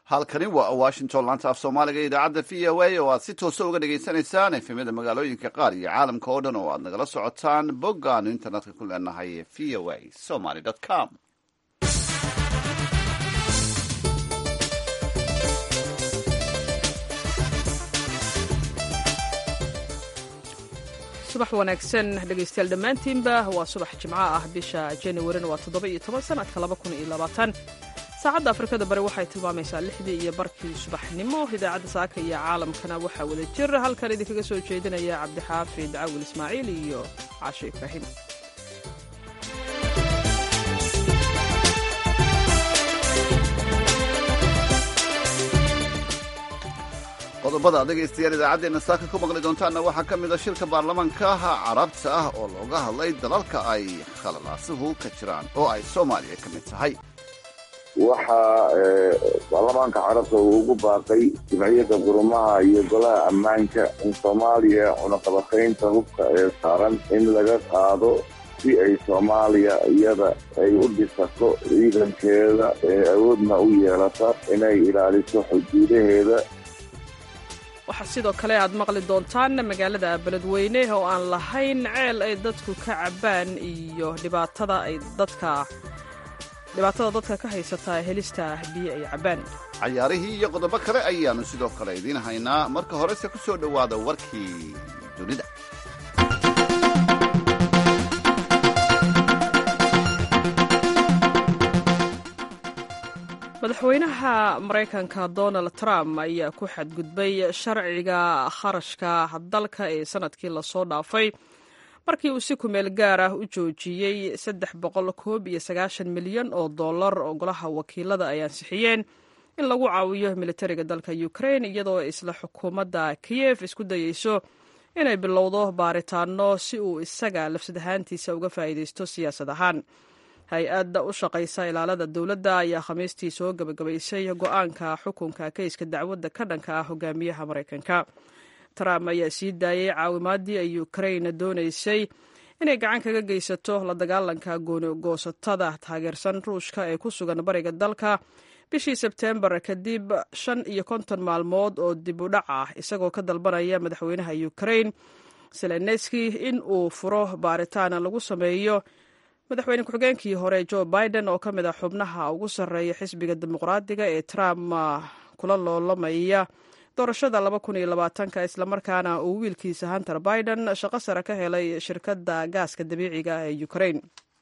halkani waa washington laanta af soomaaliga idaacadda v o a oo aad si toosa uga dhagaysanaysaan efemyada magaalooyinka qaar iyo caalamka oo dhan oo aad nagala socotaan boggaanu internetka ku leenahay v o a somaly com subax wanaagsan dhegaystayaal dhammaantiinba waa subax jimco ah bisha januarina waa toddoba iyo toban sanadka laba kun iyo labaatan saacadda afrikada bari waxay tilmaamaysaa lixdii iyo barkii subaxnimo idaacadda saaka iyo caalamkana waxaa wada jir halkan idinkaga soo jeedinaya cabdixaafid cawil ismaaciil iyo caasho ibraahim qodobada dhegaystayaal idaacaddeena saaka ku maqli doontaanna waxaa ka mid a shirka baarlamaanka carabta ah oo looga hadlay dalalka ay khalalaasuhu ka jiraan oo ay soomaaliya ka mid tahay waxaa baarlamaanka carabta uu ugu baaqay jimciyadda qurumaha iyo golaha ammaanka in soomaaliya cunaqabataynta hubka ee saaran in laga qaado si ay soomaaliya iyada ay u dhisato ciidankeeda ee awoodna u yeelata inay ilaaliso xuduudaheeda waxaa sidoo kale aad maqli doontaan magaalada beledweyne oo aan lahayn ceel ay dadku ka cabbaan iyo dhibaatada ay dadka dhibaatada dadka ka haysataa helista biyo ay cabbaan cayaarihii iyo qodobo kale ayaannu sidoo kale idiin haynaa marka horese ku soo dhowaada warkii dunida madaxweynaha maraykanka donald trump ayaa ku xadgudbay sharciga kharashka dalka ee sanadkii lasoo dhaafay markii uu si kumeel gaar ah u joojiyey saddex boqol koob iyo sagaashan milyan oo dollar oo golaha wakiilada ay ansixiyeen in lagu caawiyo militariga dalka ukraine iyadoo isla xukuumadda kiyef isku dayeyso inay bilowdo baaritaano si uu isaga lafsad ahaantiisa uga faa'iidaysto siyaasad ahaan hay-adda u shaqaysa ilaalada dowladda ayaa khamiistii soo gebagabaysay go-aanka xukunka keyska dacwadda ka dhanka ah hogaamiyaha maraykanka trump ayaa sii daayey caawimaadii ay ukraine doonaysay inay gacan kaga geysato la dagaalanka goonigoosatada taageersan ruushka ee ku sugan bariga dalka bishii sebteembar kadib shan iyo konton maalmood oo dib u dhac ah isagoo ka dalbanaya madaxweynaha ukraine zelenski in uu furo baaritaan lagu sameeyo madaxweyne ku-xigeenkii hore joe biden oo ka mid a xubnaha ugu sarreeya xisbiga dimuqraadiga ee trump kula loolamaya doorashada laba kun iyo labaatanka islamarkaana uu wiilkiisa hunter biden shaqo sare ka helay shirkadda gaaska dabiiciga ee ukraine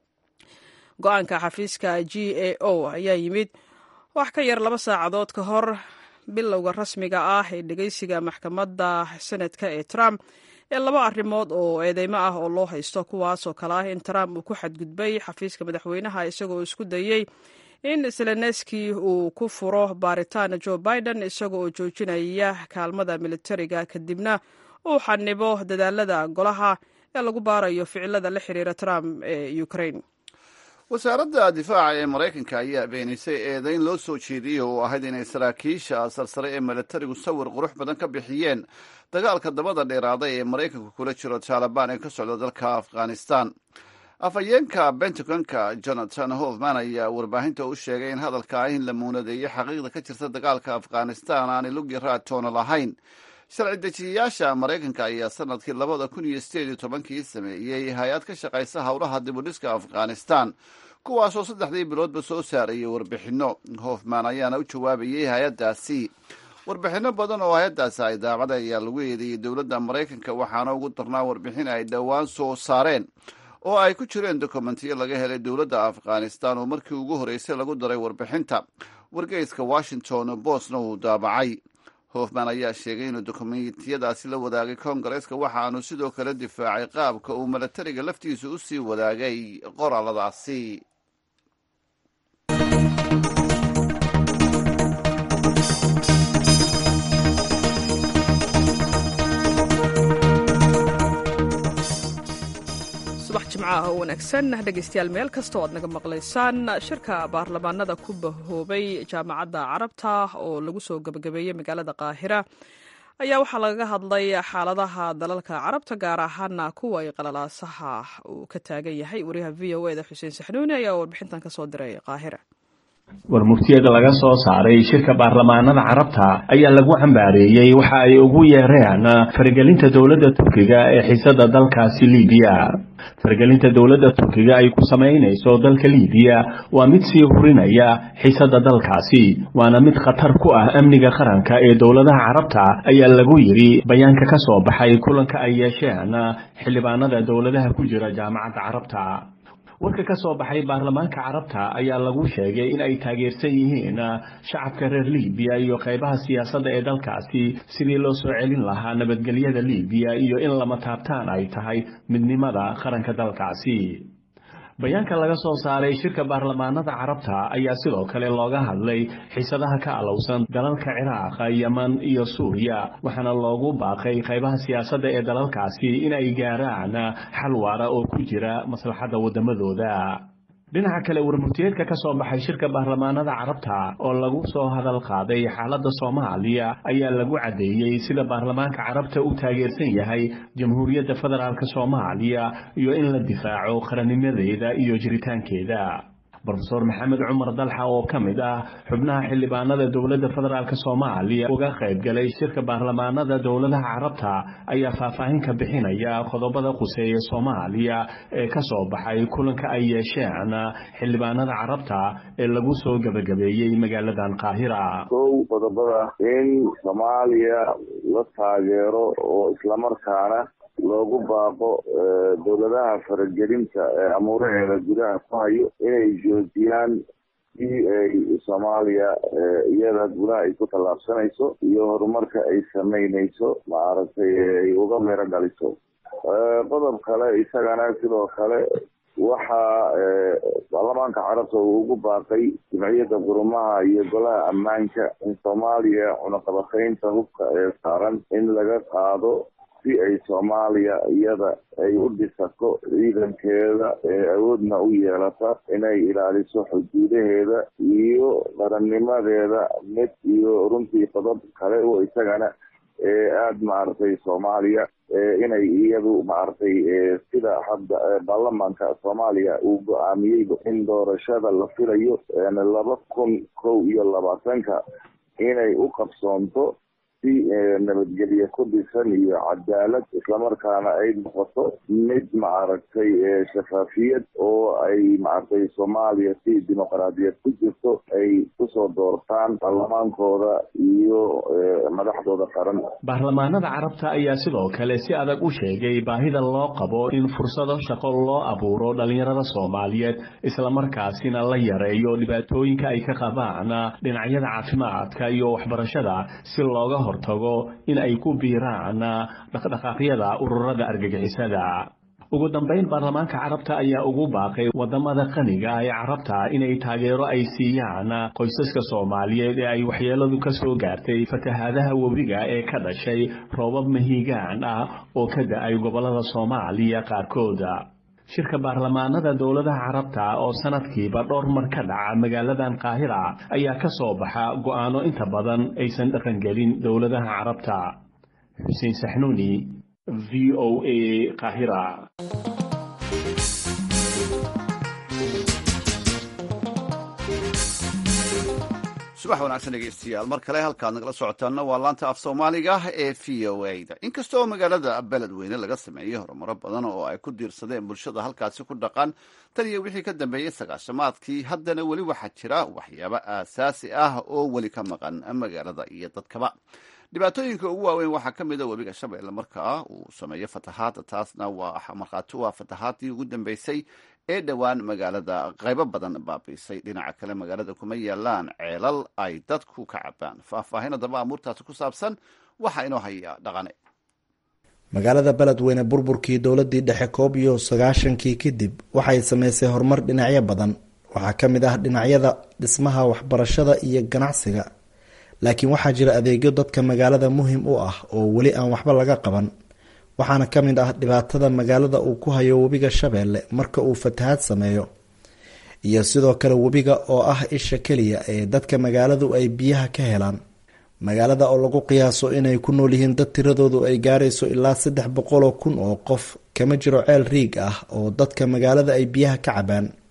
go-aanka xafiiska g a o ayaa yimid wax ka yar laba saacadood ka hor bilowga rasmiga ah ee dhegeysiga maxkamadda senadka ee trump ee laba arrimood oo eedeymo ah oo loo haysto kuwaasoo kale ah in trump uu ku xadgudbay xafiiska madaxweynaha isagoo isku dayey in zelenski uu ku furo baaritaan joe biden isaga oo joojinaya kaalmada militariga kadibna uu xanibo dadaalada golaha ee lagu baarayo ficilada la xiriira trump ee ukraine wasaaradda difaaca ee maraykanka ayaa beenisay eedayn loo soo jeediyey oo ahayd inay saraakiisha sarsare ee militarigu sawir qurux badan ka bixiyeen dagaalka dabada dheeraaday ee maraykanku kula jiro taalibaan ee ka socda dalka afghanistan afhayeenka bentagonka jonathan hofman ayaa warbaahinta u sheegay in hadalka ah in la muunadeeyey xaqiiqda ka jirta dagaalka afghanistan aanay lugi raatoona lahayn sharci dejiyayaasha maraykanka ayaa sanadkii labada kun iyo sideed iyo tobankii sameeyey hay-ad ka shaqaysa howlaha dibudhiska afghanistan kuwaasoo saddexdii biloodba soo saarayay warbixinno hofman ayaana u jawaabayey hay-addaasi warbixinno badan oo hay-addaasi ay daacada ayaa lagu eedeeyey dowladda maraykanka waxaana ugu darnaa warbixin ay dhowaan soo saareen oo ay ku jireen dokumentiyo laga helay dowladda afghanistan oo markii ugu horreysay lagu daray warbixinta wargeyska washington bostna uu daabacay hofman ayaa sheegay inuu dokumentiyadaasi la wadaagay koongareeska waxaanu sidoo kale difaacay qaabka uu milatariga laftiisa u sii wadaagay qoraaladaasi subax jimcaha oo wanaagsan dhegaystayaal meel kasta oo aad naga maqlaysaan shirka baarlamaanada ku bahoobay jaamacadda carabta oo lagu soo gebagabeeyey magaalada qaahira ayaa waxaa lagaga hadlay xaaladaha dalalka carabta gaar ahaana kuwa ay qalalaasaha uu ka taagan yahay wariyaha v o eda xuseen saxnuuni ayaa warbixintan ka soo diray qaahira war muftiyada laga soo saaray shirka baarlamaanada carabta ayaa lagu cambaareeyey waxa ay ugu yeereen faragelinta dowladda turkiga ee xisada dalkaasi libiya faragelinta dowladda turkiga ay ku samaynayso dalka libiya waa mid sii hurinaya xisada dalkaasi waana mid khatar ku ah amniga qaranka ee dowladaha carabta ayaa lagu yidhi bayaanka ka soo baxay kulanka ay yeesheen xildhibaanada dowladaha ku jira jaamacadda carabta warka ka soo baxay baarlamaanka carabta ayaa lagu sheegay in ay taageersan yihiin shacabka reer libiya iyo qaybaha siyaasadda ee dalkaasi sidii loo soo celin lahaa nabadgelyada libiya iyo in lama taabtaan ay tahay midnimada qaranka dalkaasi bayaanka laga soo saaray shirka baarlamaanada carabta ayaa sidoo kale looga hadlay xiisadaha ka alowsan dalalka ciraaq yeman iyo suuriya waxaana loogu baaqay qaybaha siyaasadda ee dalalkaasi in ay gaaraan xal waara oo ku jira maslaxadda waddamadooda dhinaca kale warmurtiyeedka ka soo baxay shirka baarlamaanada carabta oo lagu soo hadal qaaday xaaladda soomaaliya ayaa lagu caddeeyey sida baarlamaanka carabta u taageersan yahay jamhuuriyadda federaalk soomaaliya iyo in la difaaco qarannimadeeda iyo jiritaankeeda rofeor maxamed cumar dalxa oo ka mid ah xubnaha xildhibaanada dowladda federaalk soomaaliya uga qayb galay shirka baarlamaanada dowladaha carabta ayaa faahfaahin ka bixinaya qodobada quseeya soomaaliya ee ka soo baxay kulanka ay yeesheen xildhibaanada carabta ee lagu soo gebagabeeyey magaaladan qaahira kow qodobada in soomaaliya la taageero oo islamarkaana loogu baaqo dowladaha faragelinta ee amuuraheeda gudaha ku hayo inay joojiyaan si ay soomaaliya iyada gudaha ay ku tallaabsanayso iyo horumarka ay samaynayso maaragtay ay uga mero dhaliso qodob kale isagana sidoo kale waxaa baarlamaanka carabta uu ugu baaqay jimciyadda qurumaha iyo golaha ammaanka in soomaaliya cunaqabataynta hubka ee saaran in laga qaado si ay soomaaliya iyada ay u dhisato ciidankeeda ee awoodna u yeelata inay ilaaliso xuduudaheeda iyo qarannimadeeda mid iyo runtii qodob kale oo isagana ee aada maaragtay soomaaliya inay iyadu maaragtay sida hadda baarlamaanka soomaaliya uu go-aamiyey in doorashada la filayo laba kun kow iyo labaatanka inay u qabsoonto si nabadgelye ku dhisan iyo cadaalad islamarkaana ay noqoto mid maaragtay shafaafiyad oo ay maaragtay soomaaliya si dimuqraadiyad ku jirto ay kusoo doortaan baarlamaankooda iyo madaxdooda qaran baarlamaanada carabta ayaa sidoo kale si adag u sheegay baahida loo qabo in fursado shaqo loo abuuro dhalinyarada soomaaliyeed islamarkaasina la yareeyo dhibaatooyinka ay ka qabaan dhinacyada caafimaadka iyo waxbarashada si looga hortago in ay ku biiraan dhaqdhaqaaqyada ururada argagixisada ugu dambayn baarlamaanka carabta ayaa ugu baaqay wadamada qaniga ee carabta inay taageero ay siiyaan qoysaska soomaaliyeed ee ay waxyeeladu ka soo gaartay fatahaadaha webiga ee ka dhashay roobab mahiigaan ah oo ka da-ay gobolada soomaaliya qaarkooda shirka baarlamaanada dowladaha carabta oo sanadkiiba dhowr mar ka dhaca magaaladan qaahira ayaa ka soo baxa go'aano inta badan aysan dhaqangelin dowladaha carabta xuseen saxnuuni v o a qaahira subax wanaagsan dhegeystayaal mar kale halkaad nagala socotaanna waa laanta af soomaaliga ee v o a da inkasta oo magaalada beledweyne laga sameeyey horumaro badan oo ay ku diirsadeen bulshada halkaasi ku dhaqan tan iyo wixii ka dambeeyey sagaashamaadkii haddana weli waxaa jira waxyaabo aasaasi ah oo weli ka maqan magaalada iyo dadkaba dhibaatooyinka ugu waaweyn waxaa ka mid a webiga shabeelle markaa uu sameeyo fatahaad taasna waa markhaati u ah fatahaadii ugu dambeysay ee dhowaan magaalada qaybo badan baabiisay dhinaca kale magaalada kuma yaalaan ceelal ay dadku ka cabaan faahfaahin haddaba amuurtaasi ku saabsan waxaa inoo haya dhaqane magaalada beledweyne burburkii dowladii dhexe koob iyo sagaashankii kadib waxay sameysay horumar dhinacyo badan waxaa ka mid ah dhinacyada dhismaha waxbarashada iyo ganacsiga laakiin waxaa jira adeegyo dadka magaalada muhim u ah oo weli aan waxba laga qaban waxaana ka mid ah dhibaatada magaalada uu ku hayo webiga shabeelle marka uu fatahaad sameeyo iyo sidoo kale webiga oo ah isha keliya ee dadka magaaladu ay biyaha ka helaan magaalada oo lagu qiyaaso inay ku nool yihiin dad tiradoodu ay gaarayso ilaa saddex boqoloo kun oo qof kama jiro ceel riig ah oo dadka magaalada ay biyaha ka cabaan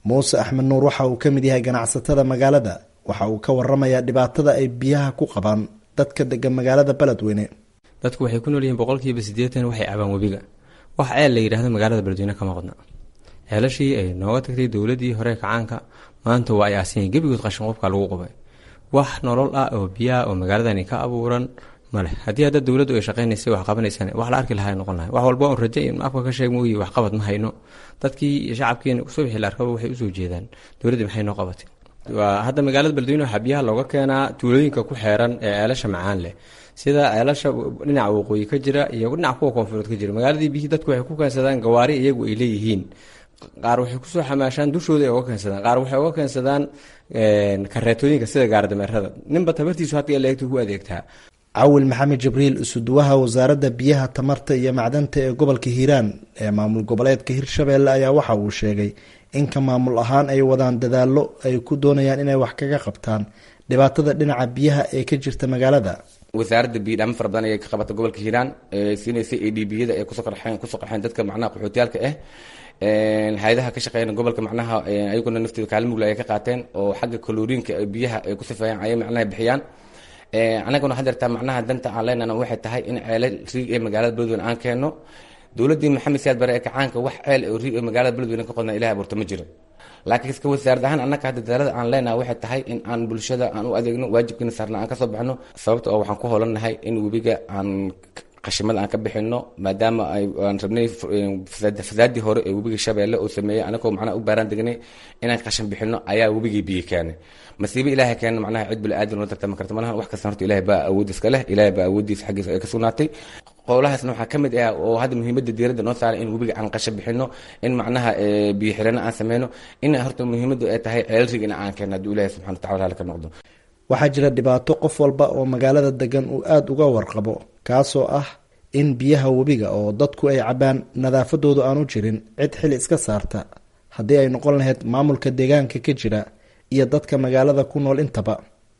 muuse axmed nuur waxa uu ka mid yahay ganacsatada magaalada waxa uu ka waramayaa dhibaatada ay biyaha ku qabaan dadka degan magaalada beledweyne dadku waxay ku noolyihiin boqolkiiba siddeetan waxay cabaan webiga wax ceel la yidhaahdo magaalada beledweyne kama qodna ceelashii ay nooga tagtay dowladii hore kacaanka maanta waa ay aasiyen gebigood qashin qofka lagu qubay wax nolol ah oo biyaha oo magaaladani ka abuuran male haddii hadda dowladdu ay shaqaynaysay wax qabanaysaan wax la arki lahaa noqon lahay wax walba on raje in afka ka sheeg mooyi wax qabad ma hayno dadkii iyo shacabkiina subaxii la arkaba waxay usoo jeedaan dowladdii maxay noo qabatay waa hadda magaalada beledweyne waxaa biyaha looga keenaa tuulooyinka ku xeeran ee ceelasha macaan leh sida ceelasha dhinaca waqooyi ka jira iyo dhinaca kuwa koonfureed ka jira magaaladii biyihii dadku waxay ku keensadaan gawaari iyagu ay leeyihiin qaar waxay kusoo xamaashaan dushooda ay uga keensadaan qaar waxay uga keensadaan kareetooyinka sida gaardameerada ninba tabartiisu hadda eleegta ku adeegtaa cawil maxamed jibriil isuduwaha wasaaradda biyaha tamarta iyo macdanta ee gobolka hiiraan ee maamul goboleedka hirshabeelle ayaa waxa uu sheegay in ka maamul ahaan ay wadaan dadaallo ay ku doonayaan inay wax kaga qabtaan dhibaatada dhinaca biyaha ee ka jirta magaalada wasaaradda biyidhaamo fara badan ayay ka qabata gobolka hiiraan siinaysa a d biyada ay kusoo qarxeen kusoo qarxeen dadka macnaha qaxootiyaalka ah hay-adaha ka shaqeeyana gobolka macnaha ayaguna naftooda kaalin mugla ay ka qaateen oo xagga kaloriinka biyaha ay ku sifeeyaan ayay macnaha bixiyaan anaguna waxaa jirtaa macnaha danta aan leenana waxay tahay in ceele riig ee magaalada beledweyne aan keenno dowladdii maxamed siyaad bare ee kacaanka wax ceel oo riig ee magaalada beledweyne ka qodna ilahay abuurta ma jiro laakiin iska wasaarad ahaan annaga hadda dadaalada aan leenaha waxay tahay in aan bulshada aan u adeegno waajibkiina saarna aan kasoo baxno sababta oo waxaan ku holannahay in webiga aan qashimada aan ka bixino maadaama aan rabnay fasaadii hore ee webiga shabeelle uu sameeyey anagoo macnaha u baaraan degnay inaan qashin bixino ayaa webigii biyo keenay masiibo ilaahay keena macnaha cid bili-aadan la tartami karta malahan wax kasta horta ilahay baa awood iska leh ilahay baa awooddiisa xaggiisa ay ka sugnaatay qowlahaasna waxaa ka mid ah oo hadda muhiimadda diiradda noo saaray in webiga aan qashin bixino in macnaha biyo xirano aan sameyno in horta muhiimaddu ay tahay ceelrig in aan keeno hadduu ilahay subxana watacala raali ka noqdo waxaa jira dhibaato qof walba oo magaalada degan uu aada uga warqabo kaasoo ah in biyaha webiga oo dadku ay cabaan nadaafadoodu aanu jirin cid xil iska saarta haddii ay noqon lahayd maamulka deegaanka ka jira iyo dadka magaalada ku nool intaba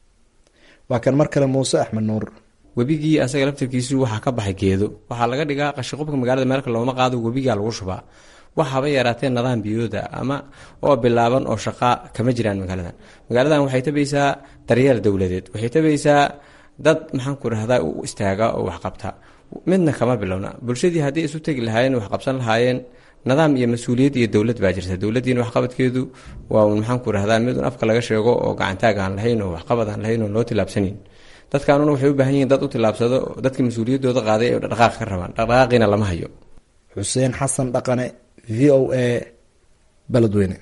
waa kan mar kale muuse axmed nuur webigii asaga laftarkiisu waxaa ka baxay geedo waxaa laga dhigaa qashiqubka magaalada meelka looma qaado webigaa lagu shubaa wax haba yaraatee nidaam biyooda ama oo bilaaban oo shaqaa kama jiraan magaaladan magaaladan waxay tabaysaa daryeel dowladeed waxay tabaysaa dad maxaanku rahdaa u istaaga oo waxqabta midna kama bilowna bulshadii haddii isu tegi lahaayeen wax qabsan lahaayeen nidaam iyo mas-uuliyad iyo dowlad baa jirta dowladdiina waxqabadkeedu waa un maxaanku rahdaa mid un afka laga sheego oo gacantaag aan lahayn oo waxqabad aan lahayn oo loo tilaabsanayn dadkaanuna waxay u baahan yihiin dad u tilaabsado dadka mas-uuliyaddooda qaaday ee dhaqaaq ka rabaan dhaqdhaqaaqiina lama hayo xuseen xasan dhaqane v o a beledweyne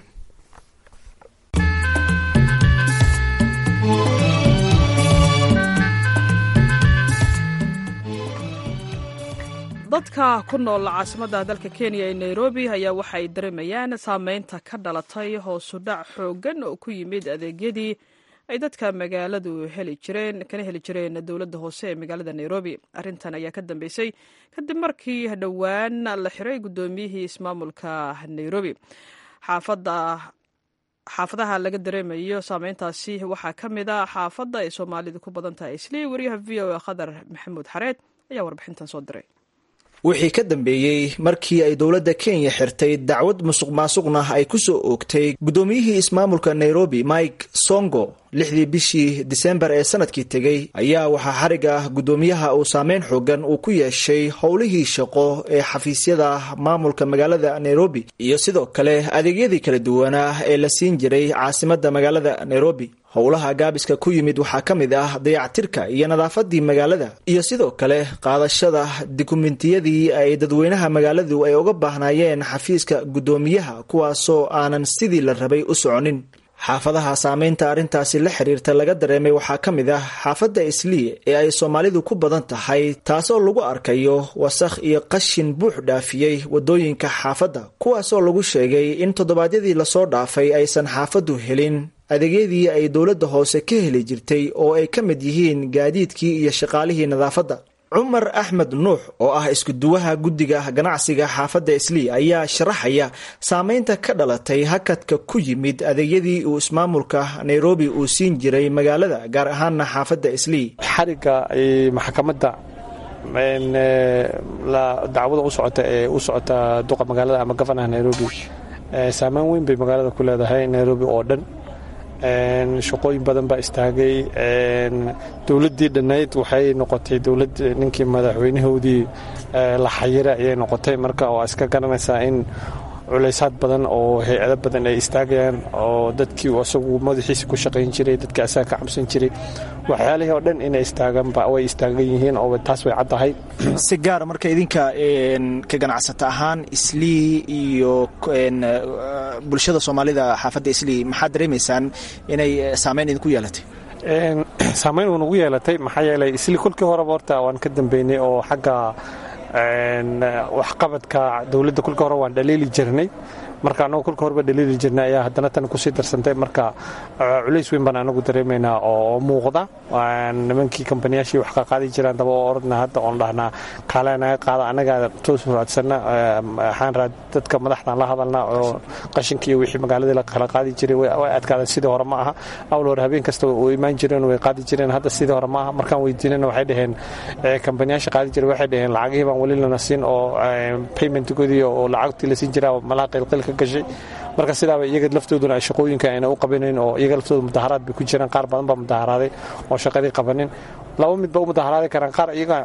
dadka ku nool caasimadda dalka kenya ee nairobi ayaa waxa ay dareemayaan saameynta ka dhalatay hoosudhac xooggan oo ku yimid adeegyadii ay dadka magaaladu heli jireen kana heli jireen dowladda hoose ee magaalada nairobi arrintan ayaa ka dambeysay kadib markii dhowaan la xiray guddoomiyihii ismaamulka nairobi xaafadda xaafadaha laga dareemayo saameyntaasi waxaa ka mid a xaafadda ay soomaalidu ku badan tahay islii wariyaha v o a khadar maxamuud xareed ayaa warbixintan soo diray wixii ka dambeeyey markii ay dowladda kenya xirtay dacwad musuq maasuqna ay ku soo oogtay guddoomiyihii ismaamulka nairobi mike songo lixdii bishii disembar ee sanadkii tegey ayaa waxaa xariga ah guddoomiyaha uu saameyn xoogan uu ku yeeshay howlihii shaqo ee xafiisyada maamulka magaalada nairobi iyo sidoo kale adeegyadii kala duwanaa ee la siin jiray caasimadda magaalada nairobi howlaha gaabiska ku yimid waxaa ka mid ah dayactirka iyo nadaafadii magaalada iyo sidoo kale qaadashada dukumentiyadii ay dadweynaha magaaladu ay uga baahnaayeen xafiiska guddoomiyaha kuwaasoo aanan sidii la rabay u soconin xaafadaha saameynta arrintaasi la xiriirta laga dareemay waxaa ka mid ah xaafadda islii ee ay soomaalidu ku badan tahay taasoo lagu arkayo wasakh iyo qashin buux dhaafiyey wadooyinka xaafadda kuwaasoo lagu sheegay in toddobaadyadii lasoo dhaafay aysan xaafaddu helin adeegyadii ay dowladda hoose ka heli jirtay oo ay ka mid yihiin gaadiidkii iyo shaqaalihii nadaafadda cumar axmed nuux oo ah iskuduwaha guddiga ganacsiga xaafadda islii ayaa sharaxaya saameynta ka dhalatay hakadka ku yimid adeegyadii uu ismaamulka nairobi uu siin jiray magaalada gaar ahaana xaafadda islii xariga maxkamadda dacwada u socota ee u socota duqa magaalada ama gofanaha nairobi saameyn weyn bay magaalada ku leedahay nairobi oo dhan shaqooyin badan baa istaagay dowladdii dhannayd waxay noqotay dowlad ninkii madaxweynahoodii la xayira ayay noqotay marka waa iska garanaysaa in culaysaad badan oo hay-ado badan ay istaagayaan oo dadkii isagu madaxiisa ku shaqayn jiray dadkii asaga ka cabsan jiray waxyaalihii oo dhan inay istaaganba way istaagan yihiin oo taas way caddahay si gaara marka idinka ka ganacsata ahaan islii iyo bulshada soomaalida xaafadda islii maxaad dareemaysaan inay saameyn idinku yeelatay saameyn uu nagu yeelatay maxaa yeelay islii kolkii horeba horta waan ka dambeynay oo xagga waxqabadka dowladda kolka hore waan dhaliili jirnay marka anagu kolka horeba dhaliili jirnay ayaa haddana tan kusii darsantay marka culays weyn baan anagu dareemaynaa oo muuqda nimankii kambaniyaashii wax ka qaadi jiraan daba oo orodna hadda oon dhahnaa kaale naga qaada anagaa toos raadsana waxaan raad dadka madaxdan la hadalna oo qashinka iyo wixii magaaladii la kala qaadi jiray way adkaadeen sidii hore ma aha awl hore habeen kasta u imaan jireen way qaadi jireen hadda sidii hore ma aha markaan weydiinana waxay dhaheen kambaniyaasha qaadi jiray waxay dhaheen lacagihii baan weli lana siin oo paymentgoodii oo lacagtii la siin jiraa malaha qilqil ka gashay marka sidaaba iyaga laftooduna ay shaqooyinka ayna u qabanayn oo iyaga laftooda mudaharaad bay ku jiraan qaar badan baa mudaharaaday oo shaqadii qabanin laba mid ba u mudaharaadi karaan qaar iyaga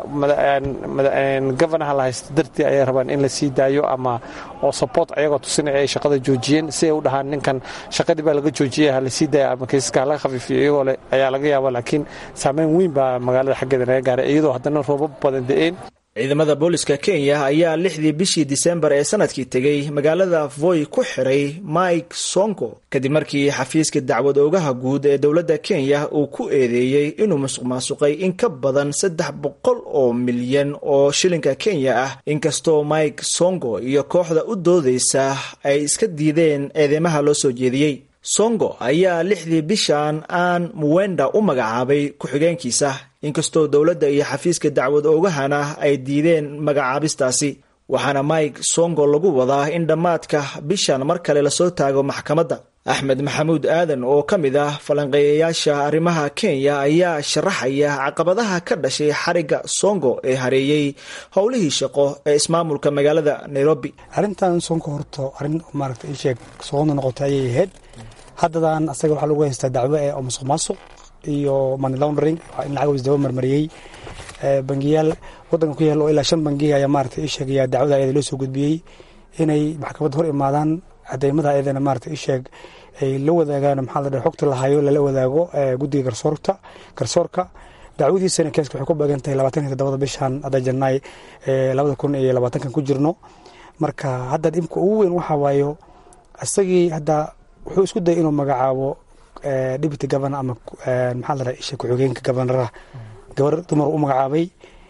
governaha la haysto dartii ayay rabaan in la sii daayo ama oo support ayagoo tusinaya ay shaqada joojiyeen si ay u dhahaan ninkan shaqadii baa laga joojiyay ha la sii daaya ama kaysaska ha laga khafiifiyo iyagoo le ayaa laga yaaba laakiin saameyn weyn baa magaalada xaggeeda naga gaaray iyadoo haddana roobab badan da-een ciidamada booliska kenya ayaa lixdii bishii disembar ee sanadkii tegey magaalada voy ku xiray mike sonko kadib markii xafiiska dacwad oogaha guud ee dowladda kenya uu ku eedeeyey inuu musuq maasuqay in ka badan saddex boqol oo milyan oo shilinka kenya ah inkastoo mike sonko iyo kooxda u doodeysa ay iska diideen eedeymaha loo soo jeediyey songo ayaa lixdii bishan aan muwenda u magacaabay ku-xigeenkiisa inkastoo dowladda iyo xafiiska dacwad oogahana ay diideen magacaabistaasi waxaana mike songo lagu wadaa in dhammaadka bishan mar kale lasoo taago maxkamadda axmed maxamuud aadan oo ka mid ah falanqeeyayaasha arrimaha kenya ayaa sharaxaya caqabadaha ka dhashay xarigga songo ee hareeyey howlihii shaqo ee ismaamulka magaalada nairobi arrintan sonko horto arrin maaragta ii sheeg soqonda noqotay ayay ahayd haddadan asaga waxaa lagu haystaa dacwo ee oo musuq maasuq iyo money laundering in lacag isdaba marmariyey bangiyaal wadanka ku yaal oo ilaa shan bangiya ayaa maaragta ii sheegaya dacwada ayada loo soo gudbiyey inay maxkamadda hor imaadaan cadeymada ayadana maarata ii sheeg ay la wadaagaan maxaa la dhahay xogta lahayo lala wadaago guddiga garsoorta garsoorka dacwadiisana keeska waxay ku beegan tahay labaatan iyo toddobada bishan hadda janaay labada kun iyo labaatankan ku jirno marka hadda dhibka ugu weyn waxaa waayo isagii hadda wuxuu isku dayay inuu magacaabo deputy governor ama maxaa la dhahay isha ku-xigeenka gobanaraha gabar dumar u magacaabay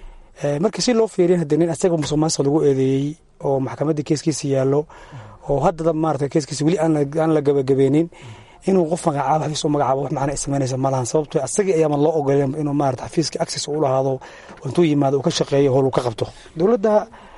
markii si loo fiiriya hadda nin isaga musuq maasuq lagu eedeeyey oo maxkamadda keeskiisa yaallo oo haddada maarata keeskiisa weli aan la gabagabeenin inuu qof magacaabo xafiis u magacaabo wax macna samaynaysa malahan sababto asagii ayaama loo ogoleen inuu maarata xafiiska access u lahaado intuu yimaado uu ka shaqeeyo howl uu ka qabto dowladda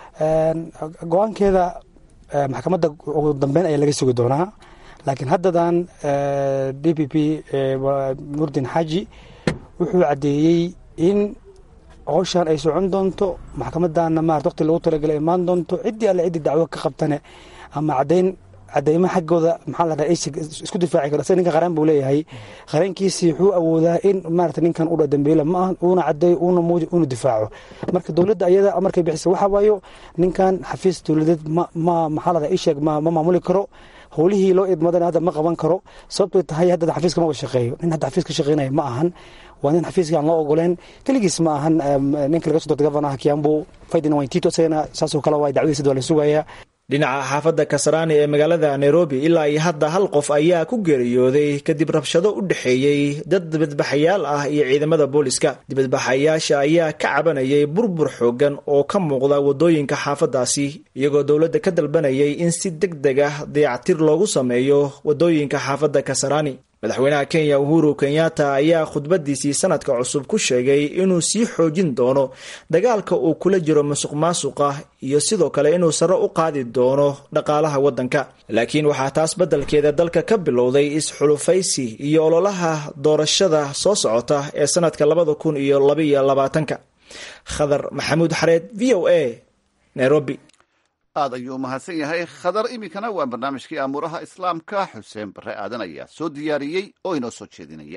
go-aankeeda maxkamadda ugu dambeyn ayaa laga sugi doonaa laakiin haddadan d p p nurdin xaaji wuxuu caddeeyey in howshan ay socon doonto maxkamadana marat waqti lagu talagala imaan doonto ciddii alle ciddii dacwo ka qabtane ama caddayn cadeymo xaggooda maxaa la dhaha isku difaaci karo isaga ninkan qaraan buu leeyahay qareenkiisii wuxuu awoodaa in maarata ninkan udha dambeyle ma aha uuna cadeeyo uuna muuji uuna difaaco marka dowladda ayada markay bixisa waxa waayo ninkan xafiis dowladeed ma ma maxaa la dhaha isheeg ma ma maamuli karo howlihii loo idmadana hadda ma qaban karo sababtay tahay hadda xafiiska maba shaqeeyo nin hadda xafiis ka shaqeynaya ma ahan waa nin xafiiska aan loo ogoleen keligiis ma ahan ninka laga soo dortay gavanaha kiambu faydina waintito isagana saasoo kale waa dacwadiisa waa la sugayaa dhinaca xaafadda kasaraani ee magaalada nairobi ilaa iyo hadda hal qof ayaa ku geeriyooday kadib rabshado u dhexeeyey dad dibadbaxayaal ah iyo ciidamada booliska dibadbaxayaasha ayaa ka cabanayay burbur xoogan oo ka muuqda wadooyinka xaafadaasi iyagoo dowladda ka dalbanayay in si deg deg ah dayactir loogu sameeyo wadooyinka xaafadda kasaraani madaxweynaha kenya uhuru kenyatta ayaa khudbadiisii sanadka cusub ku sheegay inuu sii xoojin doono dagaalka uu kula jiro musuq maasuqa iyo sidoo kale inuu sare u qaadi doono dhaqaalaha waddanka laakiin waxaa taas beddelkeeda dalka ka bilowday is-xulufaysi iyo ololaha doorashada soo socota ee sanadka labada kun iyo labaiyo labaatanka khadar maxamuud xareed v o a nairobi aad ayuu umahadsan yahay khadar iminkana waa barnaamijkii amuuraha islaamka xuseen bare aadan ayaa soo diyaariyey oo inoo soo jeedinaya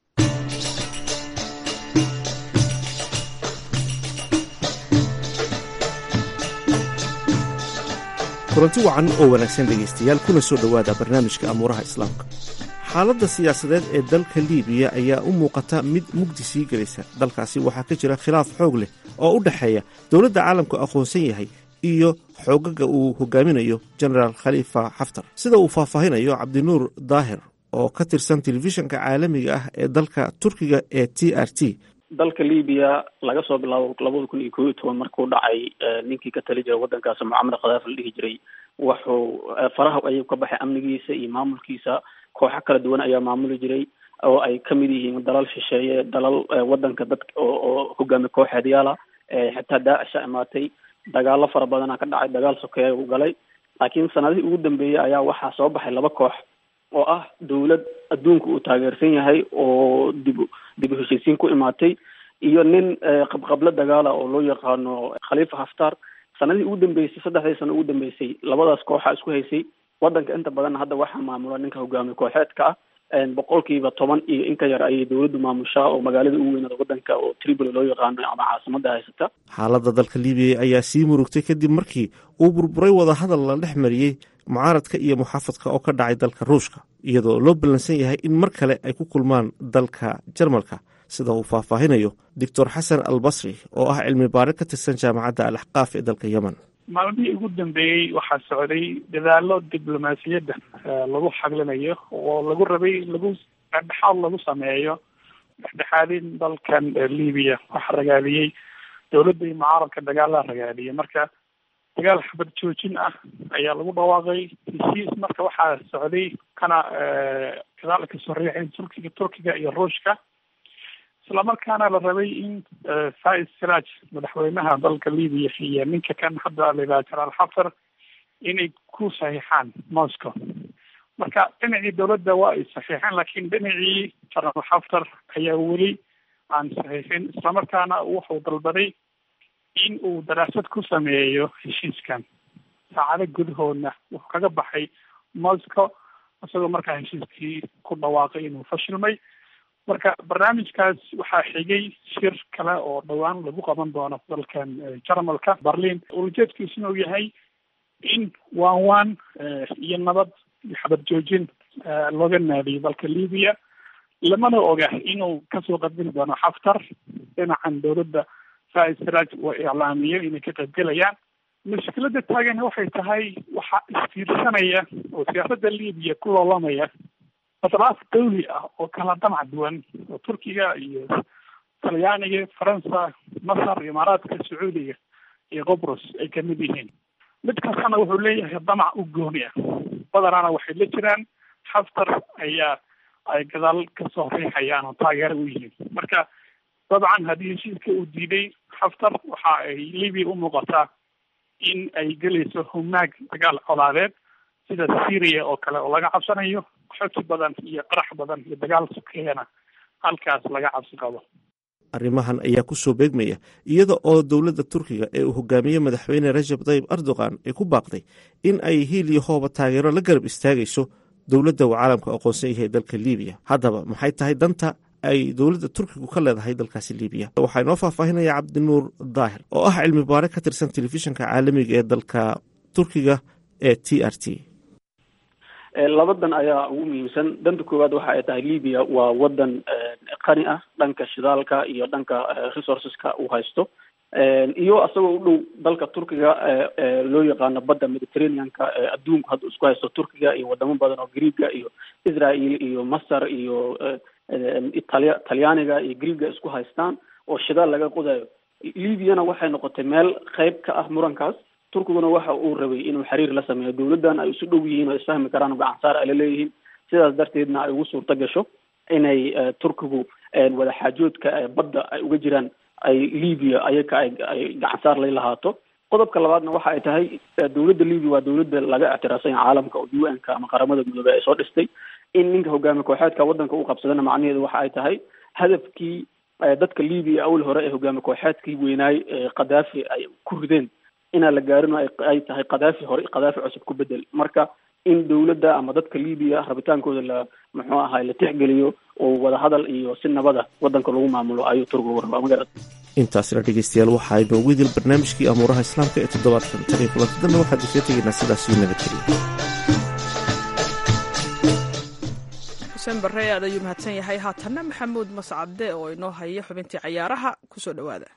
kulanti wacan oo wanaagsan dhegaystayaal kuna soo dhowaada barnaamijka amuuraha islaamka xaaladda siyaasadeed ee dalka liibiya ayaa u muuqata mid mugdi sii gelaysa dalkaasi waxaa ka jira khilaaf xoog leh oo u dhexeeya dowladda caalamku aqoonsan yahay iyo xoogaga uu hogaaminayo genaraal khaliifa xaftar sida uu faahfaahinayo cabdinuur daahir oo ka tirsan telefishinka caalamiga ah ee dalka turkiga ee t r t dalka libiya laga soo bilaabo labada kun iyo koo iyo toban markuu dhacay ninkii ka tali jiray waddankaasi mucamar khadaafi la dhihi jiray wuxuu faraha ayuu ka baxay amnigiisa iyo maamulkiisa kooxo kala duwan ayaa maamuli jiray oo ay kamid yihiin dalal shisheeye dalal waddanka dadka oo hogaami kooxeedyaala xitaa daacisha imaatay dagaalo fara badana ka dhacay dagaal sokeeya uu galay laakiin sanadihii ugu dambeeyey ayaa waxaa soo baxay laba koox oo ah dawlad adduunka uu taageersan yahay oo dib dib u heshiisiin ku imaatay iyo nin qabqablo dagaala oo loo yaqaano khaliifa haftar sanadihii ugu dambeysay saddexdii sano ugu dambeysay labadaas kooxa isku haysay waddanka inta badan hadda waxaa maamula ninka hogaamiye kooxeedka ah boqolkiiba toban iyo in ka yar ayay dawladdu maamushaa oo magaalada ugu weynada waddanka oo tripoli loo yaqaano ama caasimada haysata xaaladda dalka libiya ayaa sii murugtay kadib markii uu burburay wadahadal la dhex mariyey mucaaradka iyo muxaafadka oo ka dhacay dalka ruushka iyadoo loo ballansan yahay in mar kale ay ku kulmaan dalka jarmalka sida uu faahfaahinayo doctor xasan al basri oo ah cilmi baare ka tirsan jaamacadda al axqaaf ee dalka yemen maalmihii ugu dambeeyey waxaa socday dadaalo diblomaasiyadda lagu xaglinayo oo lagu rabay lagu dhexdhexaad lagu sameeyo dhexdhexaadin dalkan libiya waxa ragaadiyey dowladda iyo mucaaradka dagaalaa ragaadiyay marka dagaal xabad joojin ah ayaa lagu dhawaaqay heshiis marka waxaa socday kana gadaal kasoo riixay turkiga turkiga iyo ruushka islamarkaana la rabay in faiz siraj madaxweynaha dalka libiya iyo ninka kan hadda layidhaha janaal xaftar inay ku saxiixaan moscow marka dhinacii dowladda waa ay saxiixeen laakiin dhinacii janaal xaftar ayaa weli aan saxiixin islamarkaana wuxuu dalbaday in uu daraasad ku sameeyo heshiiskan saacado gudahoodna wuxuu kaga baxay moscow isagoo markaa heshiiskii ku dhawaaqay inuu fashilmay marka barnaamijkaas waxaa xigay shir kale oo dhowaan lagu qaban doono dalkan jarmalka berlin ulajeedkiisuna uu yahay in waan waan iyo nabad iyo xabad joojin looga naadiyo dalka libiya lamana oga inuu kasoo qadbin doono xaftar dhinacan dowladda faiz siraj waa iclaamiyo inay ka qaybgelayaan mushkilada taagan waxay tahay waxaa isfiirsanaya oo siyaasadda libiya ku loolamaya atraaf dawli ah oo kala damac duwan oo turkiga iyo talyaaniga faransa masar imaaraadka sacuudiga iyo qobrus ay kamid yihiin mid kastana wuxuu leeyahay damac u gooni ah badanaana waxay la jiraan xaftar ayaa ay gadaal kasoo riixayaan oo taageero u yihiin marka dabcan haddii heshiiska uu diiday xaftar waxa ay libiya u muuqataa in ay gelayso humaag dagaal colaadeed sida syria oo kale oo laga cabsanayo xoti badan iyo qarax badan iyo dagaal sokeeyana halkaas laga cabsi qabo arrimahan ayaa ku soo beegmaya iyada oo dowladda turkiga ee uu hogaamiye madaxweyne rajab tayyib erdogan ay ku baaqday in ay hiil iyo hooba taageero la garab istaagayso dowladda uu caalamka aqoonsan yahay dalka libiya haddaba maxay tahay danta ay dowladda turkigu ka leedahay dalkaasi libiya waxaa inoo faahfaahinaya cabdinuur daahir oo ah cilmi baare ka tirsan telefishinka caalamiga ee dalka turkiga ee t r t labadan ayaa ugu muhiimsan danta koowaad waxa ay tahay libya waa wadan qani ah dhanka shidaalka iyo dhanka resourceska uu haysto iyo isagoo u dhow dalka turkiga loo yaqaano badda mediterraneanka adduunku hadda isku haysto turkiga iyo wadamo badan oo greega iyo israel iyo masar iyo italia talyaaniga iyo greega isku haystaan oo shidaal laga qodayo libyana waxay noqotay meel qeyb ka ah murankaas turkiguna waxa uu rabay inuu xiriir la sameeyo dowladdan ay isu dhow yihiin oo isfahmi karaan oo gacan saar ay la leeyihiin sidaas darteedna ay ugu suurto gasho inay turkigu wadaxaajoodka badda ay uga jiraan ay libya ayaka ay ay gacan saar lay lahaato qodobka labaadna waxa ay tahay dowladda libya waa dowladda laga ictiraafsan yahay caalamka oo u n ka ama qaramada midoobey ay soo dhistay in ninka hogaami kooxeedka waddanka u qabsadana macnaheedu waxa ay tahay hadafkii dadka libya awal hore ee hogaami kooxeedkii weynaay khadaafi ay ku rideen inaan la gaarin oo ay tahay kadaafi hore kadaafi cusub ku bedel marka in dowladda ama dadka libiya rabitaankooda la muxuu ahay la tixgeliyo oo wadahadal iyo si nabada wadanka lagu maamulo ayuu turkigu rabaa magarad intaasina dhegeystayaal waxaa inoogu idil barnaamijkii amuuraha islaamka ee toddobaadkan tan iyo kulanti dambe waxaad isla tegaynaa sidaas iyo nabadgeliya xuseen barre aad ayuu mahadsan yahay haatanna maxamuud mascade oo inoo haya xubintii cayaaraha kusoo dhowaada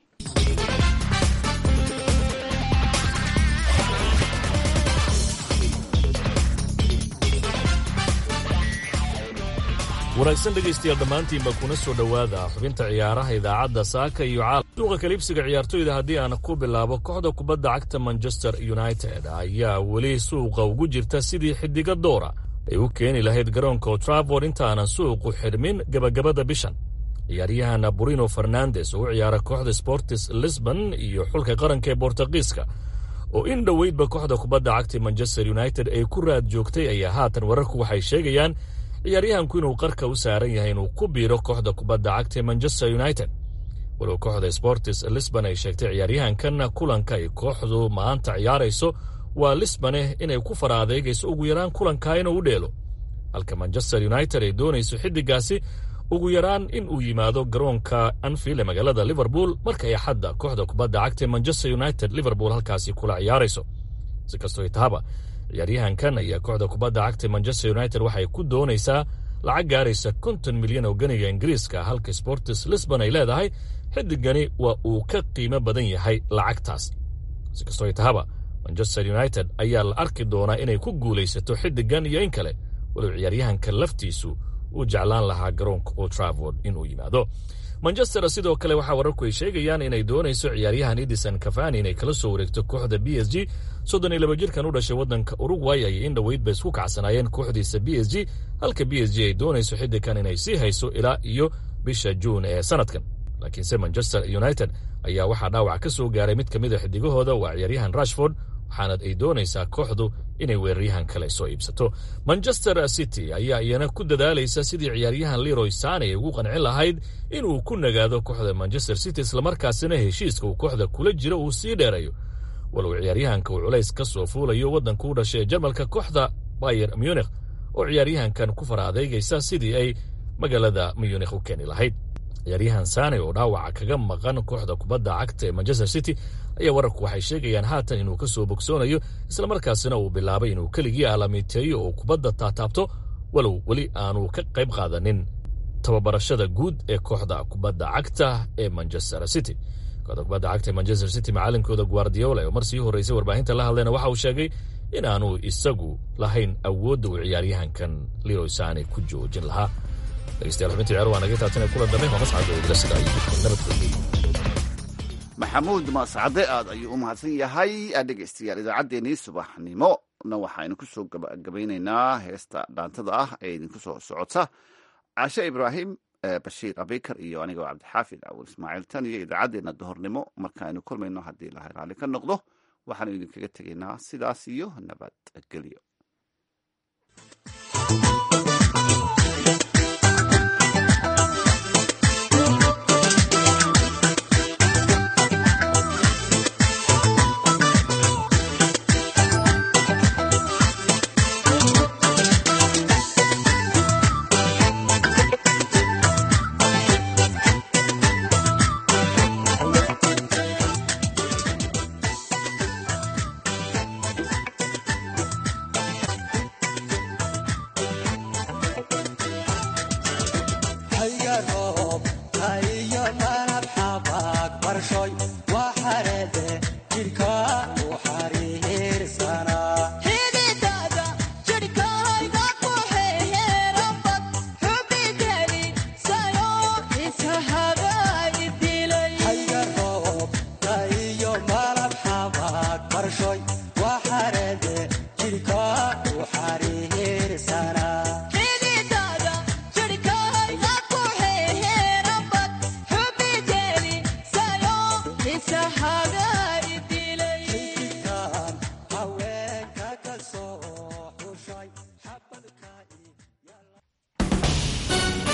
wanaagsan dhegaystayaal dhammaantiinba kuna soo dhowaada xubinta ciyaaraha idaacadda saaka iyo caalam suuqa kaliibsiga ciyaartoyda haddii aan ku bilaabo kooxda kubadda cagta manchester united ayaa weli suuqa ugu jirta sidii xidiga doora ay u keeni lahayd garoonka otraford intaanan suuqu xidhmin gebagabada bishan ciyaaryahan burino fernandes oo u ciyaara kooxda sportis lisbon iyo xulka qaranka ee bortugiiska oo in dhoweydba kooxda kubadda cagta manchester united ay ku raad joogtay ayaa haatan wararku waxay sheegayaan ciyaaryahanku inuu qarka u saaran yahay inuu ku biiro kooxda kubadda cagta ee manchester united walow kooxda sportis lisbon ay sheegtay ciyaaryahankan kulanka ay kooxdu maanta ciyaarayso waa lisbone inay ku fara adeegayso ugu yaraan kulankaa inuu u dheelo halka manchester united ay doonayso xiddigaasi ugu yaraan in uu yimaado garoonka anfield ee magaalada liverpool markay axadda kooxda kubadda cagta ee manchester united liverpool halkaasi kula ciyaarayso si kastoo tahaba ciyaaryahankan ayaa kooxda kubadda cagta manchester united waxay ku doonaysaa lacag gaaraysa konton milyan oo ganiga ingiriiska halka sportis lisbon ay leedahay xidigani waa uu ka qiimo badan yahay lacagtaas si kastoo tahaba manchester united ayaa la arki doonaa inay ku guulaysato xidigan iyo in kale walow ciyaaryahanka laftiisu uu jeclaan lahaa garoonka old travord inuu yimaado manchester sidoo kale waxaa wararku ay sheegayaan inay doonayso ciyaaryahan edison cafani inay kala soo wareegto kooxda b s g soddon iyo laba jirkan u dhashay waddanka uruguay ayay in dhoweyd ba isku kacsanaayeen kooxdiisa b s g halka b s g ay doonayso xidigan inay sii hayso ilaa iyo bisha juun ee sanadkan laakiinse manchester united ayaa waxaa dhaawac ka soo gaaray mid ka mid a xidigahooda waa ciyaaryahan rashford waxaana ay doonaysaa kooxdu inay weeraryahan kale soo iibsato manchester city ayaa iyana ku dadaalaysa sidii ciyaaryahan leroy sane ay ugu qancin lahayd inuu ku nagaado kooxda manchester city islamarkaasina heshiiska uu kooxda kula jiro uu sii dheerayo walow ciyaaryahanka uu culays ka soo fuulayo waddanka u dhashay ee jarmalka kooxda bayer munikh oo ciyaaryahankan ku fara adeegaysa sidii ay magaalada munikh u keeni lahayd ciyaaryahan sane oo dhaawaca kaga maqan kooxda kubadda cagta ee manchester city ayaa wararku waxay sheegayaan haatan inuu ka soo bogsoonayo islamarkaasina uu bilaabay inuu keligii aalamiteeyo oo kubadda taataabto walow weli aanu ka qayb qaadanin tababarashada guud ee kooxda kubadda cagta ee manchester city kooxda kubadda cagta ee manchester city macalinkooda guardiola oo mar sii horreysay warbaahinta la hadlayna waxa uu sheegay inaanu isagu lahayn awoodda uu ciyaaryahankan leroy sane ku joojin lahaa dhegeystayaal xubinta ciyaar waa naga taabtanay kulan dambe waa mascad oo idila sida ayuu nabadgeliyey maxamuud mascade aad ayuu u mahadsan yahay dhegeystayaal idaacaddeenii subaxnimo na waxaynu ku soo gabagabaynaynaa heesta dhaantada ah ee idinku soo socota cashe ibraahim bashiir abikar iyo anigoo cabdixaafid awul ismaaciil tan iyo idaacaddeenna duhornimo markaaynu kulmayno haddii ilahay raalli ka noqdo waxaanu idinkaga tegaynaa sidaas iyo nabadgelyo